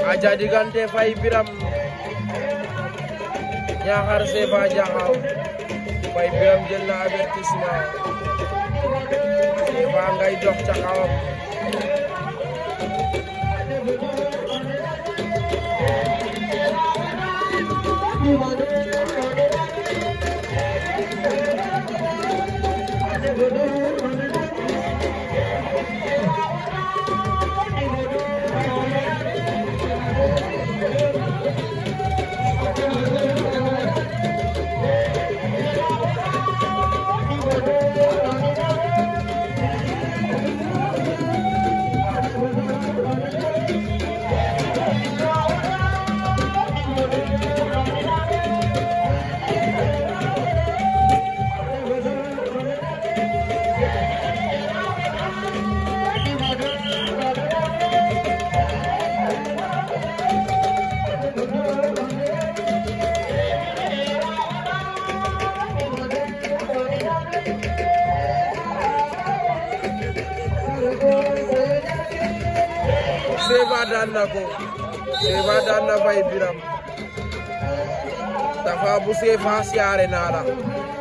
aca diggante Faye Birame Niakhar Sefa Diakhao Faye Birame jël na avertissement Sefa ngay dox ca kawam Sefa daan na ko Sefa daan na Faye Birame Tafa bu Sefa siyaare naa la